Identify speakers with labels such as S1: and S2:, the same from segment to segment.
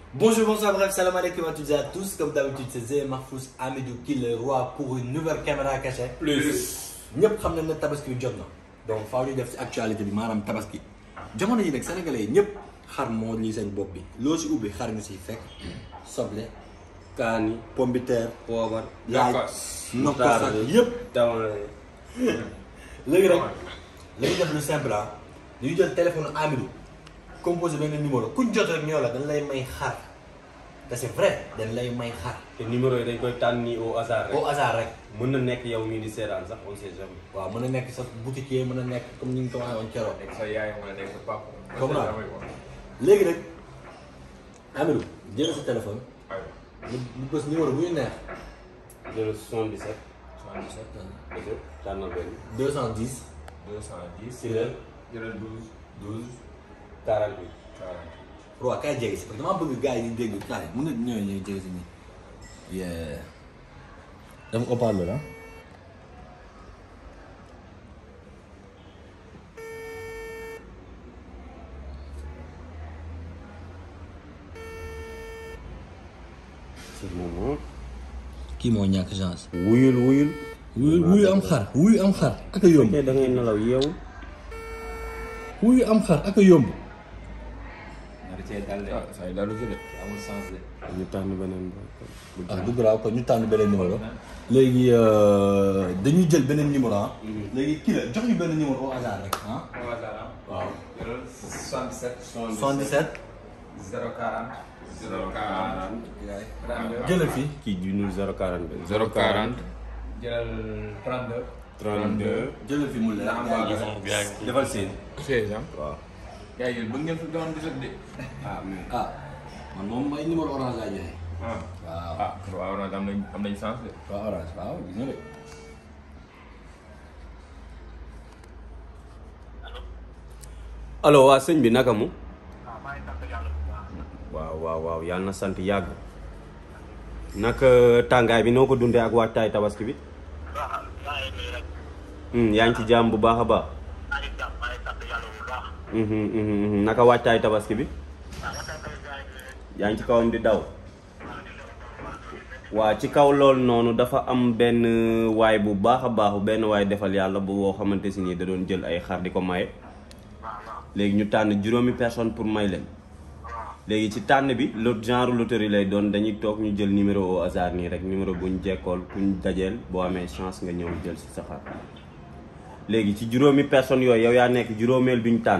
S1: Bonjour, bonsoir, bref, salam alaikum à toutes et à tous. Comme d'habitude, c'est Zé Mahfouz Amidou qui le roi pour une nouvelle caméra cachée.
S2: plus
S1: ñëpp xam nañ ne tabaski bi jot na donc faaw ñu def ci actualité bi maanaam tabaski jamono yi nag sénégalais yi ñëpp xar moo lii seen bopp bi loo si ubbi xar nga siy fekk soble
S2: kaani
S1: pomme de terre
S2: poobar
S1: laaj nokkos ak yëpp
S2: tamale
S1: léegi rek lañu def lu simple ah dañuy jël téléphone Amidou composé benn numéro kuñ jot rek ñoo la dañ lay may xar te c'est vrai dañ lay may xar
S2: te numéro yi dañ koy tànn nii au hasard rek
S1: au hasard rek
S2: mën na nekk yow mii di seetaan sax on sait jamais
S1: waaw mën na nekk sa boutiquier mën na nekk comme ni ñu ko waxee woon keroog
S3: nekk sa yaay wala nekk sa papa.
S1: Comme ça. léegi nag Amidou jël sa téléphone
S3: aywa.
S1: ñu ñu bës numéro bu ñu neex
S2: jël 77
S1: 77
S2: dëgg tànnal benn
S1: 210
S3: 210.
S2: si la
S3: jëlal 12 12
S2: 48
S3: 40.
S1: waaw kay jege si parce que damaa bëgg gars yi di dégg kaay mën na ñëw ñëw jege si nii yeah dafa haut-parleur ah
S2: si moom
S1: kii moo ñàkk chance
S2: wuyul wuyul
S1: wuyu wuyu am xar wuyu am xar ak a yomb
S2: te da ngay nelaw yeewu
S1: wuyu am xar ak a yomb
S3: nar cee dal de. ah saa yu dalu ci de. amul sens de.
S2: ñu tànn beneen ba bu
S1: ah du grave kon ñu tànn beneen numéro léegi dañuy jël beneen numéro ah léegi kii la jox ñu benn numéro au hasard rek ah
S3: au hasard ah.
S1: waaw
S3: jëlal 77.
S1: 77
S3: 040. 040. 32.
S1: jëlal fii
S2: kii junul 042
S3: 040. jëlal 32.
S2: 32
S1: jëlal fii mu leer
S2: defal seen
S3: 16 ans.
S2: waaw
S3: yaa ngi bëgg ngeen fi doon di de.
S2: ah mais
S1: ah man moom may numéro orange laa joxe
S3: ah.
S1: waaw
S3: ah waaw nag am nañ am nañ sens de.
S1: waaw orange waaw gis nga de
S2: allo waa sëñ bi naka mu waaw waaw waaw yàlla na sant yàgg naka tàngaay bi noo ko dundee ak waajtaay tabaski bi Hmm, yaa ngi ci jàmm bu baax a baax Mhm, mhm, mhm. naka waajtaay tabaski bi yaa ngi ci kawam di daw waa ci kaw loolu noonu dafa am benn waay bu baax a baax benn waay defal yàlla bu woo xamante si nii da doon jël ay xar di ko maye léegi ñu tànn juróomi personne pour may leen léegi ci tànn bi lot genre loterie lay doon dañuy toog ñu jël numéro au hasard nii rek numéro buñ jekkool kuñ dajeel boo amee chance nga ñëw jël si sa xar léegi ci juróomi personnes yooyu yow yaa nekk juróomeel bi ñu tànn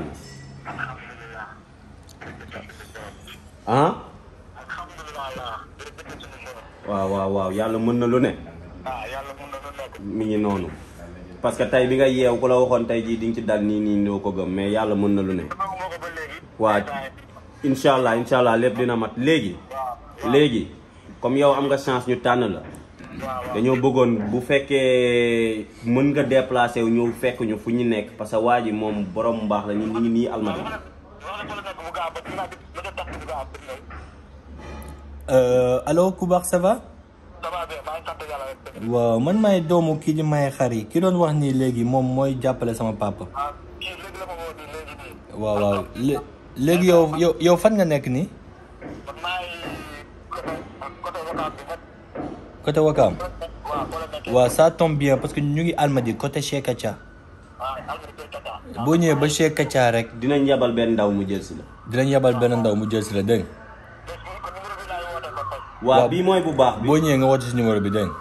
S2: ah waaw waaw waaw yàlla mën na lu ne mi ngi noonu parce que tey bi nga yeew ku la waxoon tey jii di nga ci dal nii nii doo ko gëm mais yàlla mën na lu ne waa incha allah incha allah lépp dina mat léegi léegi comme yow am nga chance ñu tànn la dañoo bëggoon bu fekkee mën nga déplacé wu ñëw fekk ñu fu ñu nekk parce que waa ji moom borom mbaax la ñu ñu ngi nii almadi
S1: allo ku baax ça va waaw man maay doomu kii di maye xar yi ki doon wax nii léegi moom mooy jàppale sama papa waaw waaw lé- léegi yow yow yow fan nga nekk nii côté Wakaam waaw ça tombe bien parce que ñu ngi Almadi côté Cheikh Kacha boo ñëwee ba Cheikh Kacha rek
S2: dinañ yebal benn ndaw mu jël si la
S1: dinañ yebal benn ndaw mu jël si la dégg nga
S2: waaw
S1: Waaw.
S2: bii mooy bu baax bi
S1: boo ñëwee nga woote si numéro bi dégg nga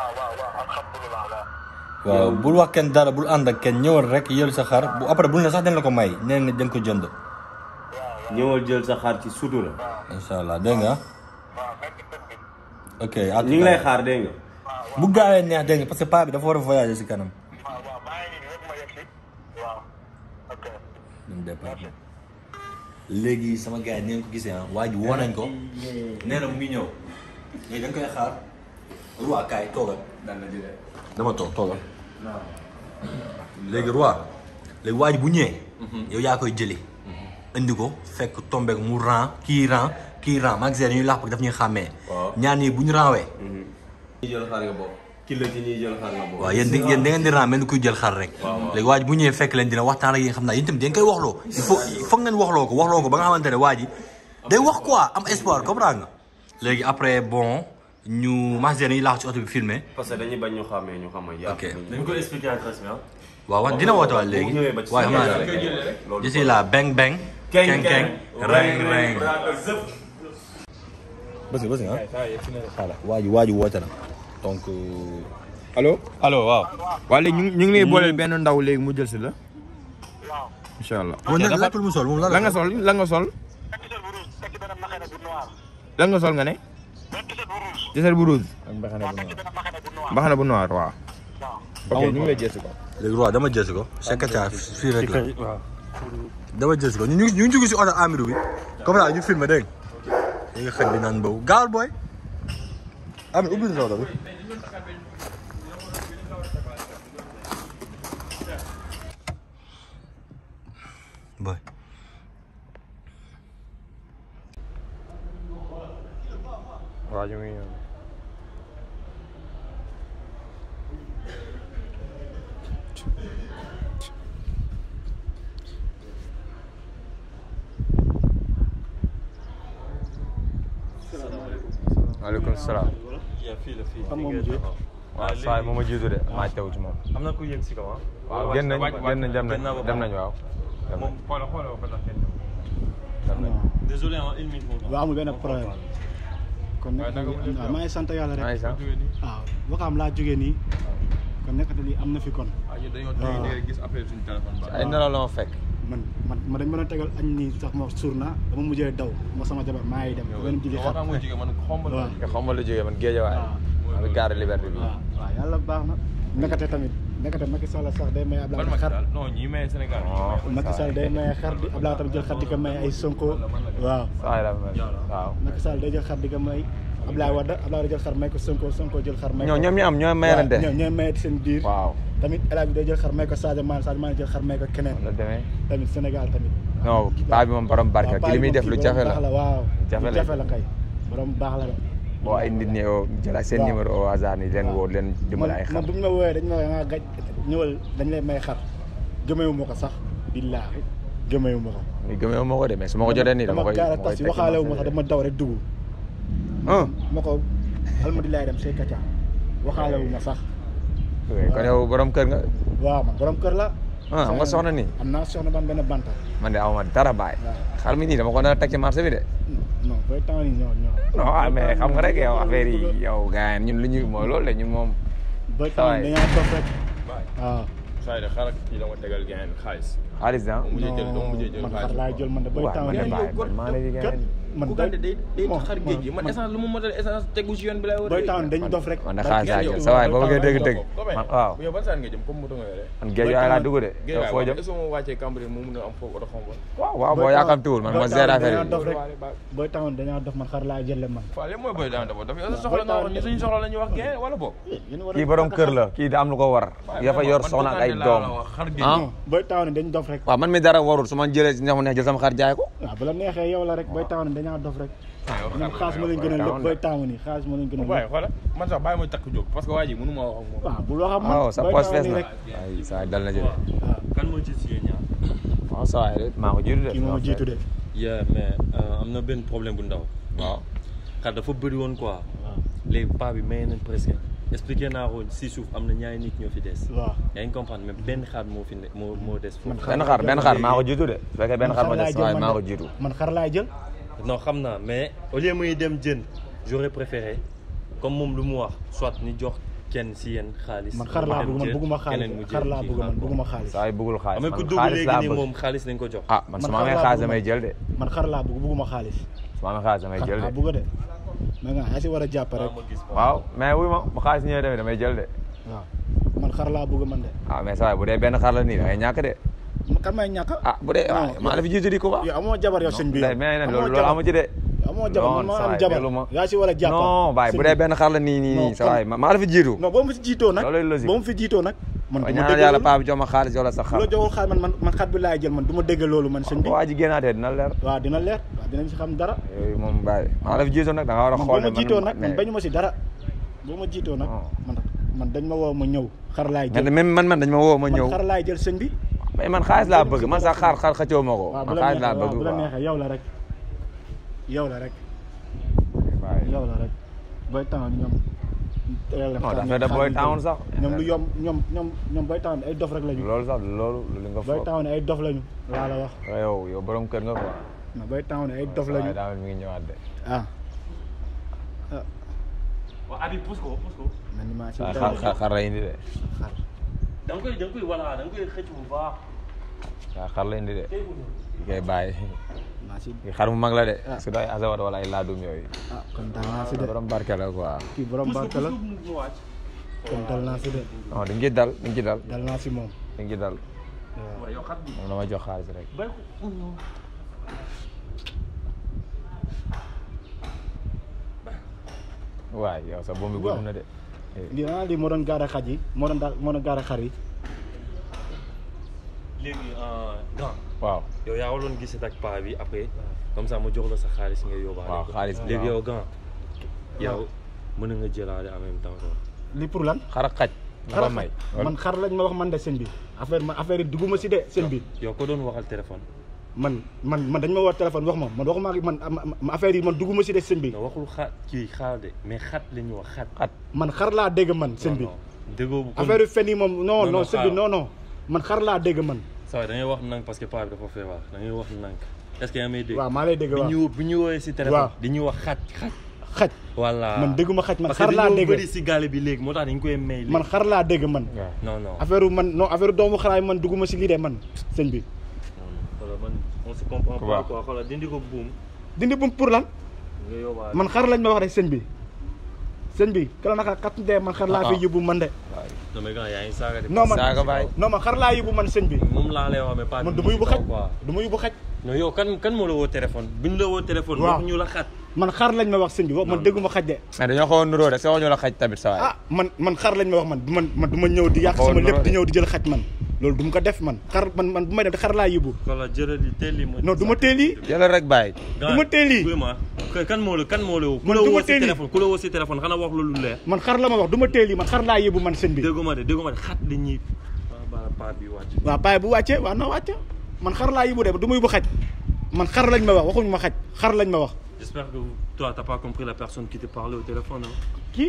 S1: waaw bul wax kenn dara bul ànd ak kenn ñëwal rek yël sa xar bu après bul ne sax dañ la ko may nee na dañ ko jënd
S2: ñëwal jël sa xar ci sutura
S1: incha allah dégg nga ok à tout
S2: ñu ngi
S1: à
S2: lay
S1: l'heure.
S2: xaar dégg nga
S1: bu gaawee neex dégg nga parce que paa bi dafa war a voyager si kanam ñun départ léegi sama gars yi ni ngeen ko gisee ah waa ji woo nañ ko nee na mu ngi ñëw léegi dañ koy xaar roi kaay toogal
S3: dal na di de.
S1: dama toog toogal léegi roi léegi waa ji bu ñëwee yow yaa koy jëli indi ko fekk tombeek mu ran kii ran kii ran magasin dañuy laax parce que daf ñuy xàmmee
S2: Waaw.
S1: ñaar ñii bu ñu ranwee
S2: ñi jël xar nga bokk ki la ci ñuy jël xar nga bokk
S1: waaw yéen di yéen da ngeen di ran mel ni kuy jël xar rek léegi waa ji bu ñëwee fekk leen dina waxtaan ak yéen xam naa yéen tamit da ngeen koy waxloo il faut il faut ngeen waxloo ko waxloo ko ba nga xamante ne waa ji day wax quoi am espoir comprendre nga. léegi après bon ñu Masdéne yi laax ci oto bi filmé.
S2: parce que dañuy bañ ñu xamee ñu xam
S1: ok
S3: dañ ko expliquer en trace bi ah.
S1: waaw waaw dina woote waat léegi waaye xam naa ne je suis là beng beng. keng keng reng reng. bës nga bës nga ah. waa ji waa ji woote na donc.
S3: allo allo waaw. waa léegi ñu ngi ñu ngi lay booleel benn ndaw léegi mu jël si la. incha allah.
S1: bon nag laajtul mu sol moom lan
S3: la nga sol la nga sol. la nga sol nga ne. t-shirt bu rouge. ak mbaxana bu noir. mbaxana bu noir waaw. ok ñu ngi lay jël si ko.
S1: léegi waaw dama jël ko Sekatia fii rek la dama jël ko ñu ñu ñu ngi jóge si oto Amirou bi comme ça ñu filmé dégg nga nga xet bi naan boobu gaawal booy Amir ubbi sa oto bi booy
S3: waaw ñu ngi ñëw. maaleykum salaam.
S4: fii la fii.
S5: Kan moo mujjee?
S3: waaw saa yi moom a jiitu de maa teew ci moom.
S4: am na ku yëg si kaw ah.
S3: waaw génn nañ génn nañ dem nañ dem nañ waaw. dem nañ.
S4: xoolal xoolal ko tax kenn
S3: dem nañ.
S4: désolé ah une minute moo tax.
S5: waaw amul benn problème kon nekk waaw maa ngi sant yàlla
S3: maa
S5: rek
S3: ngi sant.
S5: waaw waxaam laa jógee nii kon nekkati lii am na fi kon
S4: ah ñun dañoo
S5: waaw.
S4: tey gis appel suñu téléphone ba.
S3: ay nelaw la ma fekk.
S5: man man ma dañ mën a tegal añ nii sax ma suur naa dama mujjee daw ma sama jabar maa ngi dem benn jigi xar
S4: waxtaan mooy jigéen man xombal
S5: waaw
S3: nga xam ma la jógee man géej waay. maa ngi gaare liberté bi.
S5: waaw waaw yàlla baax na nekkate tamit nekkate Macky Sall sax day may
S4: ban
S5: Ablaye
S4: Macky
S5: xar
S4: Sall non ñi may Sénégal ñi
S3: Oh.
S4: may.
S5: Macky Sall day may xar di Ablaye tamit jël xar di ko may ay Sonko waaw
S3: saa yi la mel waaw.
S5: Macky Sall day jël xar di ko may Ablaye Wade Ablaye Wade jël xar may ko Sonko Sonko jël xar may ko
S3: ñoo ñoom ñu am ñooy mayalante.
S5: waaw ñooy mayante seen biir
S3: waaw.
S5: tamit El Hadj bi day jël xar may ko Sadio Mané Sadio Mané jël xar may ko keneen
S3: la demee.
S5: tamit Sénégal tamit
S3: non paa bi moom borom barke ki li muy def lu jafe la.
S5: waaw
S3: Jafe
S5: lu
S3: la.
S5: jafe la kay borom baax la de
S3: boo ay nit ñi oo jël seen
S5: waaw.
S3: numéro au hasard ni leen woo leen dimbali ay
S5: man
S3: xar.
S5: man bu ñu ma woowee dañ ma woowee nga gaj ñëwal dañ lay may xar gëmeewu ma ko sax billaahi gëmeewu ma ko
S3: muy gëmee moo ko de mais su ma ko jotee nii dama koy
S5: gaara
S3: dama koy
S5: tas
S3: teg
S5: waxaale wu ma sax dama daw rek dugg
S3: ah
S5: ma ko alhamdulilah dem say kaca waxaale wu ma sax
S3: kon yow borom kër nga
S5: waaw man borom kër la
S3: ah am nga soxna nii
S5: am naa soxna ban benn banta
S3: man de awma dara bàyyi
S5: waaw.
S3: xar mi nii dama ko nar a teg ci marché bi de
S5: non booy temps yi ñoo ñoo
S3: non ah mais xam nga rek yow affaire yi yow gars yi ñun lu ñu mooy loolu de ñun moom
S5: booy
S3: Ça va.
S5: temps yi dañoo toog rek waaw
S4: saa yi de xaaral kii la ma tegal gain xaalis.
S3: xaalis ah
S4: mu mujjee jël doo mujjee jël
S5: man
S4: xaalis.
S5: xar laay jël man de booy
S3: waaw
S5: temps
S3: man de
S5: yi
S3: bàyyi man maa ne di
S5: kat
S3: gën
S5: man
S4: ku
S5: day
S4: gàdde day day
S5: bon,
S4: xar géej gi man
S5: man-
S4: essence lu mu motal essence tegu si yoon bi lay war
S5: booy temps dañ dof rek
S3: man de xaalis laa jël sa waay boo bëggee dégg dëgg man waaw
S4: yow ban saan nga jëm comme moto nga yore.
S3: man géej waay laa dugg de yow foo jëm
S4: est-ce que moo wàccee Cambérène moo mun a am foofu oto xombal.
S3: waaw waaw boo yaakamtiwul man ma gérer affaire yi
S5: dof rek booy temps dañoo dof man xar laay jël man
S4: waaw léegi mooy booy daan dafa dafa yow sa soxla nga wax ñu suñu soxla la ñuy wax gain wala boog.
S5: yéen war a-
S3: kii borom kër la kii da am lu ko war dafa yor soxna ak ay doom
S4: xar géej.
S3: ah
S5: non booy temps dañ dof rek
S3: waaw man mi dara warul su ma jëlee si ñax mu neex jël sama xar jaay ko
S5: waaw bu la neexee yow la rek booy temps dañoo dof rek ñoom xaalis ma leen gënal lépp booy temps nii xaalis ma leen gënal
S4: waaye
S5: lépp
S4: xoolal man sax bàyyi ma takk jóg parce que waa ji mënu ma wax ak moom.
S5: waaw bul wax ak man
S3: waaw sa
S5: booy
S3: poche
S5: temps
S3: fees
S5: nii
S3: na
S5: rek
S3: ay saa dal na jël
S5: waaw
S4: kan moo ci si yéen ñaar.
S3: waaw sa waay de maa ko jiitu de
S5: kii moom a jiitu de
S6: yeah mais euh, am na benn problème bu ndaw
S3: waaw
S6: xar dafa bëri woon quoi
S5: waaw
S6: léegi paa bi may nañ presque expliqué naa ko si suuf am na ñaari nit ñoo fi des
S5: waaw
S6: yaa ngi comprendre mais benn xar moo fi ne moo moo des foofu
S3: benn xar benn xar maa ko jiitu de su fekkee benn
S5: man
S3: xar ma
S5: laay
S3: des
S5: jël
S3: waaye
S5: man
S3: maa
S5: de.
S3: ko jiitu
S5: man xar laay jël
S6: non xam naa mais au lieu muy dem jën j'aurais préféré comme moom lu mu wax soit ni jox kenn si yéen xaalis
S5: man xar laa
S6: dem
S5: bëgg man
S6: jël,
S5: bëgguma
S6: keneen mu
S5: xaalis
S6: jël
S5: xar laa
S6: kii
S5: bëgg man
S6: xaar.
S5: bëgguma xaalis
S3: saa yi bëggul xaalis
S6: amee ku
S3: man
S6: dugg
S3: xaalis
S6: léegi
S3: laa
S6: nii
S3: bëgg
S6: moom xaalis nañ ko jox
S3: ah man su
S5: man
S3: ma
S5: xar
S3: amee
S5: laa
S3: xaalis
S5: bëgg
S3: damay
S5: man.
S3: jël de
S5: man xar laa bëgg bëgguma xaalis
S3: su ma amee xaalis damay
S5: xar
S3: jël
S5: laa
S3: de
S5: bëgg de mais nga yaa si war a jàpp rek
S3: waaw mais wuy ma bu xaalis ñëwee tamit damay jël de
S5: waaw man xar laa bëgg man de
S3: ah mais saa yi bu dee benn xar la nii da ngay ñàkk de
S5: ma kan may ñàkk
S3: ah bu dee ah
S5: Non,
S3: maa la fi jiitu di ko ba
S5: yow amoo jabar yow sëñ bi yow
S3: mais nag
S5: amoo
S3: loolu loolu
S5: jabar.
S3: amu ci de
S5: amoo jabar man
S3: non
S5: maa
S3: saa
S5: am
S3: yi
S5: jabar
S3: déglu ma
S5: yaa si war a jàpp
S3: non baay bu dee benn xar la nii nii
S5: Non,
S3: nii saa waay maa la fi jiitu
S5: non boo ma si jiitoo nag
S3: Loolay logique.
S5: boo ma fi jiitoo nag man du ma
S3: ñaan
S5: dégg
S3: yàlla
S5: loolu
S3: paa bi jox ma xaalis wala sa xar
S5: loo joxul xaalis man man man xar bi laay jël man du ma dégg loolu man sëñ bi
S3: waa ji génnaatee dina leer
S5: waaw dina leer waaw dinañ si xam dara
S3: yooyu moom bàyyi maa la fi jiitu nag da nga war a
S5: man
S3: xool
S5: boo ma jiitoo nag man
S3: mais
S5: bañu ma si dara boo ma jiitoo nag
S3: Non.
S5: man man dañ ma woo ma ñëw xar laay
S3: mais
S5: jël
S3: même man man dañ ma woo ma ñëw
S5: man xar laay jël sëñ bi
S3: mais man xaalis laa bëgg man sax xaar xaar xëccoo ma ko
S5: waaw bu
S3: man
S5: la
S3: xaalis laa
S5: neexee waaw
S3: bëgg
S5: bu la
S3: quoi
S5: neexee yow la rek yow la rek
S3: waaye
S5: yow la rek booy town ñoom tegal leen
S3: non
S5: xaar
S3: dafa da
S5: xaar
S3: booy
S5: ñu
S3: town
S5: jël.
S3: sax
S5: ñoom lu yomb ñoom ñoom ñoom booy town ay dof rek lañu
S3: loolu sax loolu lu nga
S5: booy
S3: foog
S5: town ay dof lañu laa la wax
S3: waaye yow yow borom kër nga quoi
S5: non booy town ay dof lañu
S3: waaye daa mel mi ngi ñëwaat de
S5: ah
S6: waaw Habib pousse ko pousse ko.
S5: man maa ci
S3: xar
S5: dara
S3: xar xar la indi de
S6: da nga koy da nga koy voilà da nga koy xëcc bu baax.
S3: waaw xar la indi de
S6: tey ko nii.
S3: ki koy bàyyi
S5: maa ci
S3: kii xar mu mag la de
S5: Ah.
S3: su doy asawat wala ay laadum yooyu
S5: ah kon dal naa si de
S3: borom barke la quoi
S5: kii borom
S6: pousse ko
S5: barke la
S6: pousse ko mu wàcc.
S5: kon dal naa si de
S3: non di nga ci dal di nga ci dal
S5: dal naa si moom
S3: di nga ci dal
S5: waaw
S6: waaw yow xat bi.
S3: moom dama jox xaalis rek
S6: bay ko.
S3: waay yow sa bombi gudd na de Eh,
S5: lii ah lii moo doon gaare xaj yi moo doon daal moo doon gaare xar yi
S6: léegi grand
S3: waaw
S6: yow yaa waroon gisee ak paa bi après comme ça ma jox la sa xaalis nga yóbbaale
S3: waaw
S6: ko.
S3: xaalis bi
S6: léegi
S3: waaw.
S6: yow grand yow mën na nga jëlaale en même temps quoi.
S5: lii pour lan
S3: xar ak xaj nga ko may
S5: man xar lañ ma wax man de seen bi affaire ma affaire yi dugguma si de seen bi
S6: yow ko doon waxal téléphone.
S5: man man man dañ ma woo téléphone wax ma man waxuma ak man ma- ma affaire yi man dugguma si de seen bi
S6: non waxul xaat kii xaal de mais xat la ñuy wax xat.
S3: xat
S5: man xar laa dégg man seen bi
S6: non non déggoo bu
S5: affaire yu fen yi moom non
S6: Non,
S5: non
S6: non,
S5: seen bi
S6: xaaral.
S5: non non man xar laa dégg man
S6: saa waay da ngay wax nank parce que paa bi dafa feebar da ngay wax nank est-ce que yaa may dégg.
S5: waaw maa lay dégg
S6: bi
S5: waaw
S6: ñu bi ñu woowee si téléphone.
S5: Waaw.
S6: di ñu wax xat xat.
S5: xaj
S6: voilà
S5: man dégguma xaj man
S6: parce
S5: xar
S6: que
S5: laa
S6: dañoo
S5: dégg
S6: bëri si gaale bi léegi moo tax dañ koy may. léegi.
S5: man xar laa dégg man
S3: waaw
S6: non non.
S5: affaire yu man non affaire doomu xaraay man dugguma si lii de man sëñ bi
S6: xoolal man on se comprend
S3: Waaw.
S6: pas quoi xoolal dindi ko buum
S5: dindi bum pour lan
S6: nga yóbbaale.
S5: man xar lañ ma wax rek sëñ bi sëñ bi kala naka kat de man xar laa
S3: Ah,
S5: fi
S3: ah.
S5: yóbbu man de
S6: non mais gars yaa ngi saaga de.
S5: non man
S3: saaga baay
S5: non man xar laa yóbbu man sëñ bi
S6: moom laa lay wax mais pas.
S5: man du
S6: mu
S5: ma yóbbu
S6: si
S5: xaj
S6: kaw, quoi.
S5: du ma yóbbu xaj
S6: non yow kan kan moo la woo téléphone bu ñu la woo téléphone.
S5: Waaw.
S6: wax ñu la xat.
S5: man xar lañ ma wax sëñ bi wax man
S6: Non,
S5: dégguma xaj de
S3: mais dañoo xaw a nuroo rek sa waxuñu la xaj tamit sa waay
S5: ah man man xar lañ ma wax man du man man du ma ñëw di yàq
S3: Xaw a
S5: sama lépp
S3: nuroo
S5: di
S3: de.
S5: ñëw di jël xaj man loolu du ma ko def man xar man man bu may def xar laa yóbbu
S6: xoolal jëlal li teel li ma.
S5: non du ma teel yi
S3: jëlal rek bàyyi
S5: du ma teel yi
S6: vraiment kan moo la kan moo la woo. ku
S5: Man
S6: la
S5: du ma
S6: woo si
S5: teel yi.
S6: téléphone ku la woo si téléphone xanaa wax lu leer.
S5: man xar la ma wax du ma teel yi man xar laa yóbbu man sëñ bi
S6: déggoo ma de déggoo ma de xat li ñuy. waaw ba paa bi wàcc.
S5: waaw paay bu wàccee waaw na wàcce man xar laa yóbbu de du ma yóbbu xaj man xar lañ ma wax waxuñ ma xaj xar lañ ma wax
S6: j'espère que toi t'as pas compris la personne qui te parlait au téléphone hein.
S5: kii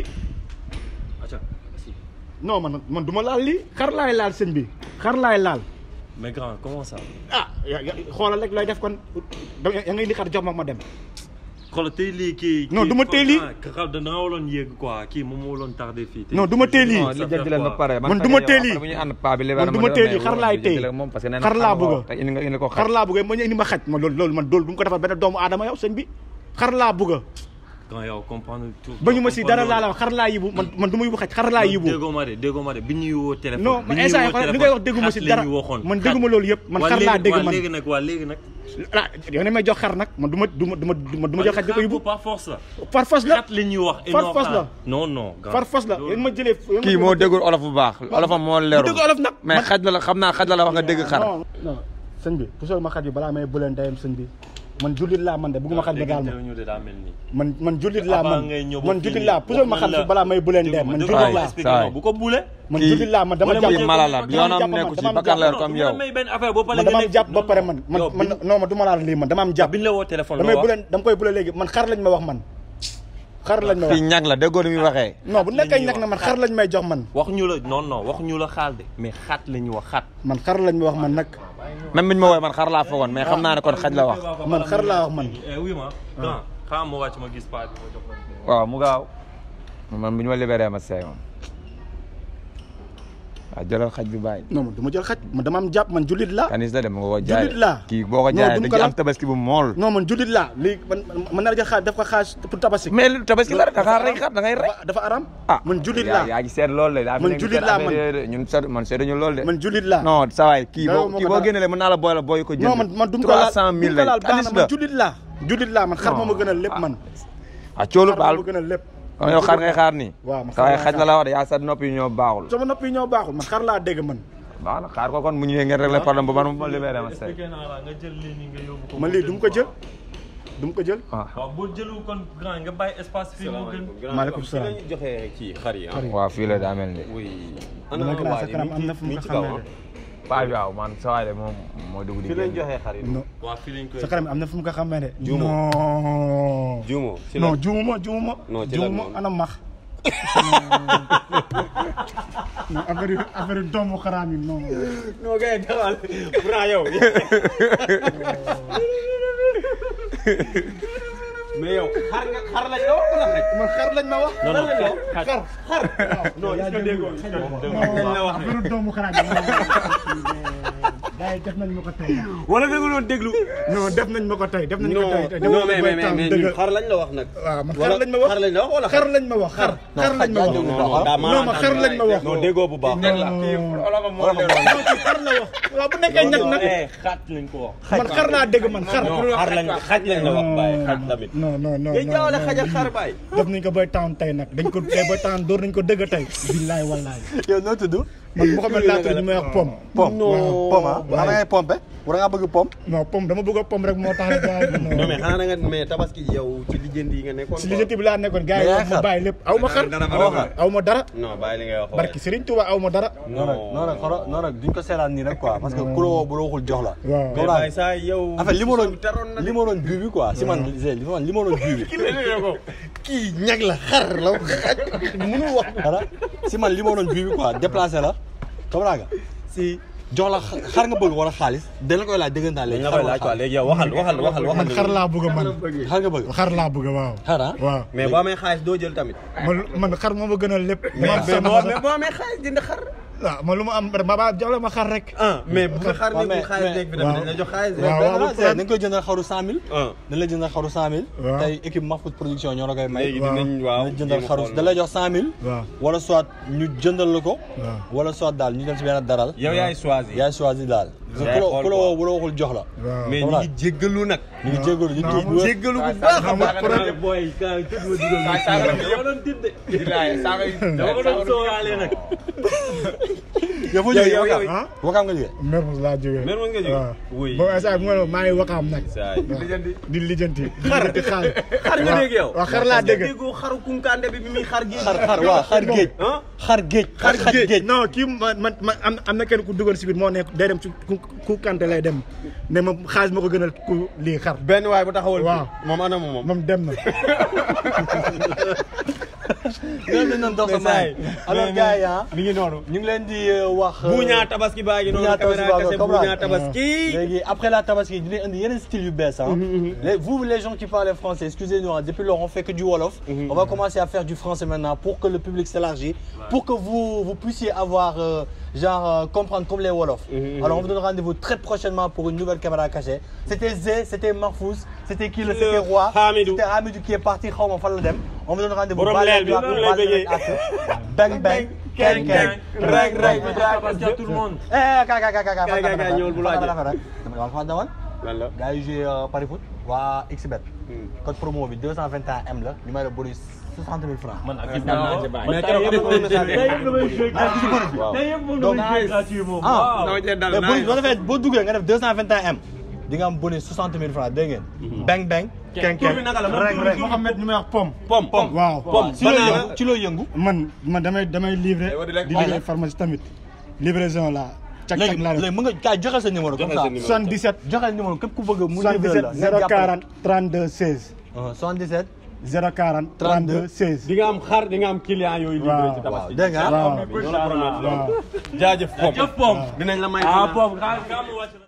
S6: Acha, si.
S5: non man man du ma laal lii xar laay laal sëñ bi xar laay laal
S6: mais grand comment ça.
S5: ah ya- ya- xoolal rek looy def kon da ya ngay indi xar jox ma ma dem
S6: xoolal tey lii kii.
S5: Non,
S6: kii
S5: du ma tey lii.
S6: ah, xaw da nga waroon yéeg quoi kii moom moo waroon tardé fii. tey.
S5: Non, du ma tey lii.
S3: non li jënti leen ba pare
S5: Man du ma teel yi.
S3: bu ñu ànd paa bi li
S5: Man du ma teel yi, xar laay tey.
S3: moom parce que nee na
S5: Xar laa
S3: nga
S5: bëgg.
S3: wax te indi nga indi ko
S5: xar laa bëgg ma ñu indi ma xaj ma loolu loolu man loolu du ma ko defal benn doomu aadama yow sëñ bi xar laa bëgg
S6: quand yow comprendre tout.
S5: ba ñu ma si dara laa la wax xar laa yibu man man du ma yibu xaj xar laa yibu
S6: déggoo ma de déggoo ma de bi ñuy woo téléphone.
S5: non
S6: bi
S5: man
S6: ñuy
S5: instant yi
S6: woo
S5: xoolal li ngay wax
S6: téléphone,
S5: dégguma si
S6: xat
S5: dara
S6: la ñu waxoon,
S5: man
S6: xat.
S5: dégguma loolu yëpp man
S6: waa
S5: xar laa
S6: léegi-
S5: dégg
S6: waa
S5: man
S6: léegi nag waa léegi nag.
S5: ah yow ne may jox xar nag man du ma du ma du ma du ma du ma jël xaj di ko yibu
S6: par force la.
S5: par force la
S6: xat li ñuy wax.
S5: Far
S6: énorme
S5: force la.
S6: xaar. non non. grand.
S5: par force la
S6: loolu-
S5: yéen ma jëlee yéen ma
S3: kii
S5: jëlee-
S3: moo déggul olof bu baax olofam moo leeru
S5: dégg olof nag
S3: mais xaj la la xam naa xaj la la wax nga dégg xar
S5: non non sëñ bi pusal ma xaj bi balaa may bëleen ndeyam sëñ bi man jullit laa man de bëgguma xaj ba daal ma
S6: ñu de daa mel nii.
S5: man man jullit laa
S6: Avant
S5: man
S6: ngay ñëw ba
S5: man
S6: fii
S5: jullit
S6: nii,
S5: laa pusal ma
S6: wax
S5: xaj
S6: na
S5: bi
S6: la-
S5: balaa may bëleen ndeyam man
S6: Dégg
S5: jullit
S3: Saay,
S5: laa
S6: expliqué
S3: saay.
S6: non, bu ko bule.
S5: man
S3: kii
S5: jullit laa man dama
S6: mu ne
S5: jàpp
S6: ma
S3: kii mala la
S5: dama
S3: yoonam
S5: jàpp man,
S3: nekku ci
S5: dama am
S3: bakkan leer
S5: jàpp.
S3: comme
S6: Non,
S3: yow
S6: du ma may benn affaire boo
S5: man
S6: paree
S5: dama
S6: nga
S5: am
S6: nekk-
S5: jàpp ba pare
S6: non,
S5: man
S6: non.
S5: man
S6: Yow,
S5: man
S6: bi-
S5: non man du ma laal lii man dama am jàpp
S6: bi ñu la woo téléphone
S5: damay
S6: loo
S5: bu
S6: wax.
S5: leen dama koy bule léegi man xar lañ ma wax man xar lañ ma wax
S3: kii ñag la déggoo ni muy waxee
S5: non bu nekkee
S6: ñuy
S5: nag na
S6: wax
S5: man xar lañ may jox man
S6: wax ñu la non non wax ñu la xaal de mais xaat la ñu wax xaat.
S5: man xar lañ ma wax man nag
S3: même biñ ma woowee man xar laa foogoon mais xam naa ne kon xaj la wax
S5: man xar laa wax man
S6: eh oui ma. grand xaaral ma wàcc ma gis paa bi ma jox la.
S3: waaw mu gaaw man bu ñu ma libéré ma seey moom waaw jëlal xaj bi bàyyi
S5: non man du ma jël xaj man dama am jàpp man jullit laa
S3: kanis la dem nga ko jaay
S5: Jullit laa.
S3: kii boo ko
S5: Non,
S3: jaayee
S5: du ma
S3: dañ
S5: ko
S3: ci am
S5: laal.
S3: tabaski bu mool
S5: non man jullit laa léegi man man naa la jël xaaj def ko xaaj pour tabaski
S3: mais lu tabaski la da ngaa rey xar da ngay rey
S5: dafa dafa aram
S3: ah
S5: man jullit
S3: yaa-
S5: laa
S3: yaa ngi seet loolu de daa
S5: Man
S3: nekk
S5: jullit
S3: seet
S5: laa,
S3: affaire
S5: man.
S3: yooyu de ñun seet man seetuñu loolu de
S5: man jullit laa
S3: non sa waay kii
S5: Dara
S3: boo
S5: moo
S3: kii
S5: ko
S3: boo
S5: dara.
S3: génnelee mën naa la boole booy ko jënd
S5: non man man du ma ko laal
S3: trois cent mille
S5: du ma ko laal
S3: lañ
S5: baax na
S3: kanis
S5: man
S3: la
S5: jullit laa jullit laa man xar moo ma
S3: Non.
S5: gënal lépp man
S3: ah coolu
S5: xar
S3: baal
S5: moo ma gënal lépp
S3: kon yow xar ngay xaar nii
S5: waaw man
S3: sa waay
S5: xar
S3: xaj
S5: laay
S3: la la wax de yaa sa nopp yi ñoo baaxul
S5: sama nopp yi ñoo baaxul man xar laa dégg man
S3: baax na xaar ko kon mu ñëwee ngeen régler problème bu man ma libéré ma seey
S6: expliqué naa la nga jël lii nii nga yóbbu ko.
S5: man lii du ma ko jël du ma ko jël
S3: ah
S6: waaw boo jëlul kon grand nga bàyyi espace fii mu gën.
S5: maaleykum salaam.
S2: fi lañu joxe kii xar yi ah.
S3: waaw fii la daa mel ni
S2: oui.
S5: dama gën a sa kanam am na fu mu ko xamee de
S3: paa bi waaw man sa waay de moom moo dugg di
S2: fi lañ
S3: génn.
S2: joxee xar yi
S5: non
S6: waa fii lañ koy
S5: sa kanam am na fu mu ko xamee de.
S2: Juumo.
S5: non.
S2: juumo ci
S5: non
S2: la
S5: juumuma juumuma.
S2: Non, ci lan
S5: juumuma
S2: moom.
S5: ana max. non affaire yu affaire yu doomu xaraam yi non.
S2: non gars yi dawal Bra yow mais yow xar nga xar lañ la wax wala xaj
S5: man xar lañ ma wax.
S6: non non
S2: xar lañ la wax
S6: xaj
S2: xar xar non est-ce que déggoo est-ce que déggoo
S5: non affaire yu doomu xaraam yi non. gars yi def nañ ma ko tey.
S2: wala da nga doon déglu
S5: non def nañ ma ko tey def nañ ko
S2: non
S5: tey tey.
S2: non mais mais mais mais ñun xar lañ la wax nag
S5: waaw man
S2: wala
S5: xar lañ ma wax
S2: xar lañ la wax wala
S5: xar lañ ma wax xar. xar lañ ma wax.
S2: non non daa
S5: non ma xar lañ ma wax.
S2: non déggoo bu baax
S5: non non ci xar la wax. waaw bu nekkee ñag nag.
S6: xaat lañ ko wax
S5: man xar laa dégg man xar.
S2: non xar lañ xaj lañ la wax bàyyi xaj tamit
S5: non non non
S2: ngay jaawale
S5: non,
S2: xaj ak
S5: non.
S2: xar bàyyi
S5: def nañ ko boy town tey nag dañ ko tey boy town door nañ ko dëgg tey. billaay wallaay.
S1: yow noo tudd.
S5: man Mouhamed laa tudd ñu may wax pom.
S1: pom
S2: Non.
S1: pom ah da ngay pompe wala nga bëgg pom.
S5: non pom dama bëgg a pom rek moo tax rek gars yi.
S2: non mais xanaa na nga mais tabaski yow ci lijjanti yi nga nekkoon
S5: si lijjanti bi laa nekkoon gars yi
S1: Mais
S5: wax ma
S1: xar.
S5: bàyyi lépp aw ma xar.
S1: amoo xar.
S5: aw ma dara.
S2: non bàyyi li ngay wax
S5: barki Serigne Touba aw ma dara.
S1: non nag non nag xoro non nag duñ ko seetaan nii rek quoi parce que ku la woo bu la waxul jox la.
S5: waaw.
S2: mais bàyyi saa yow
S1: en fait li ma doon
S2: taroon na
S1: li ma doon bii bi quoi si man li ma li ma doon bii bi.
S2: kii ñag la xar la xaj mënul wax
S1: dara si man li ma doon bii bi quoi déplacé la comprends nga
S2: si
S1: jox la xa- xar nga bëgg wala xaalis dañ la koy laaj dëggantaan
S2: dañ
S1: léegi.
S2: la
S1: xar
S2: koy
S1: wala
S2: laaj quoi
S1: xaalis
S2: léegi yow waxal waxal waxal waxal
S5: man xar laa bëgg man.
S1: xar nga bëgg.
S5: xar laa bëgg waaw.
S1: xar ah.
S5: waaw
S2: mais boo amee xaalis doo jël tamit
S5: man man xar moo ma gënal lépp.
S2: mais
S5: man sama
S2: boo mais boo amee xaalis jënd xar
S5: waaw man lu ma am ma ba jox la ma xar rek.
S2: ah mais bu ko xar
S1: waaw,
S2: ne bu
S1: mais-
S2: xaalis
S1: mais-
S2: nekk bi tamit dañ la jox xaalis de.
S5: waaw,
S1: mais
S5: waaw,
S1: benn
S5: problème.
S1: dañ koy jëndal xaru 100000.
S2: ah
S1: dañ lay jëndal xaru 100000.
S5: waaw.
S1: tey équipe Mahfouz production ñoo la koy may.
S2: léegi
S5: waaw.
S2: dinañ waaw
S1: dañ jëndal
S2: jéem a
S1: xaru
S2: xool.
S1: da lay jox 100000.
S5: waaw.
S1: wala soit ñu jëndal la ko.
S5: waaw.
S1: wala soit daal ñu dem si benn daral.
S2: yow yaay choisir
S1: yaay choisi daal.
S2: Yaay
S1: ku la
S2: xool
S1: ku la
S2: quoi.
S1: woo bu la waxul jox la.
S5: waaw.
S2: mais ñu ngi jéggalu nag
S1: ñu ngi jégalu ñu ngi tuub.
S2: jéggalu bu baax a baax
S6: booy ka tëdd ma dugal ma dama doon tiit de dama ko doon sóoraale nag
S1: yow foo
S2: yow
S1: jógee
S2: yow
S1: Wakaam
S2: yow
S1: Wakaam nga jógee.
S5: Mermoz laa jógee.
S2: Mermoz nga jógee?
S5: waaw.
S2: Oui.
S5: boobu instant bi ma ne maa ngi wakaam nag.
S2: saa
S5: di lijjanti. di lijjanti xaar.
S2: xar nga dégg yow
S5: waaw xar laa dégg.
S2: déggoo xaru kunkande bi bi muy xar gi
S1: xar xar waaw xar géej.
S2: ah
S1: xar géej.
S5: xar
S1: xar géej.
S5: non kii man man man am am na kenn ku dugal si biir moo nekk day dem ci ku ku kante lay dem ne ma xaalis ma ko gënal ku lii xar.
S2: benn waay bu taxawal
S5: Waaw.
S2: fii moom ana moom
S5: moom dem na.
S1: loolu dañ doon dox sa maay. alors gars yi ah.
S2: mi ngi noonu
S1: ñu ngi leen di euh, wax. euh,
S2: buuñaa tabaski baa ngi noonu
S1: Buuñaa tabaski
S2: caméra
S1: baa ngi
S2: kese
S1: noonu,
S2: buuñaa
S1: comprendre.
S2: tabaski
S1: léegi après la tabaski dinañ indi yeneen style yu bees ah. Les- vous les gens qui parlent français excusez-nous hein, depuis lors on fait que du wolof. on va commencer à faire du français maintenant pour que le public s'élargisse pour que vous vous puissiez avoir euh, genre euh, comprendre comme les wolofs. alors on vous donne rendez-vous très prochainement pour une nouvelle caméra cachée. c'était Zé c'était Marfous c'était qui le
S2: Le
S1: c'était Roi.
S2: Hamidou.
S1: c'était Hamidou qui est parti xaw ma fan la dem. on vous donne rendez-vous.
S2: Borom
S1: Baal
S2: leel bi,
S1: leen
S2: noonu
S1: baal
S2: lay
S1: leen
S2: bëggee.
S1: ak bang bang keng keng reng reng.
S6: parce que tout le monde
S1: Eh, kay kay kay kay
S2: Kay, kay, kay, ñëwal bu laajee.
S1: dama dama dama dama
S2: lan la
S1: gars yi joué Paris Foot waa XBet code promo bi 221M la numéro bonus 60 000 francs.
S6: man ak naa ci bàyyi
S2: mais keroog am na message
S6: tey yëpp damay joué
S1: Ah, gis nga bonus bi.
S2: waaw.
S6: tey yëpp moom
S1: Donc,
S6: damay joué
S1: nice.
S6: gratuit moom
S1: ah
S6: waaw
S2: dama cee dal
S1: mais bonus
S2: nice.
S1: boo defee boo duggee nga def 221M di nga am bonus 60 000 francs dégg ngeen. bang bang. keng
S2: tur
S1: keng
S2: bi naka la man
S1: reng
S2: tur bi
S1: reng.
S5: Mouhamed ñu may wax pom.
S2: pom pom
S5: waaw.
S2: pom
S1: ci loo
S2: banana
S1: yëngu ci loo yëngu.
S5: man man damay damay livrer. di liggéey pharmacie tamit. livraison la. cak cak
S1: léegi
S5: laa def.
S1: léegi mën nga kaay joxe sa numéro comme
S2: Joxe
S1: ça.
S2: sa numéro.
S5: 77.
S1: joxe numéro képp ku bëgg mu livré la.
S5: 77 040 32 16.
S1: Uh, 77.
S5: 040 32 16.
S2: di nga am xar di nga am client yooyu livré ci
S5: waaw
S2: tabaski
S1: dégg nga.
S5: waaw
S2: loolu promet
S5: waaw.
S2: jaajëf pom
S6: jëf pom
S2: dinañ la may
S6: ah pom xaaral nga am wàcc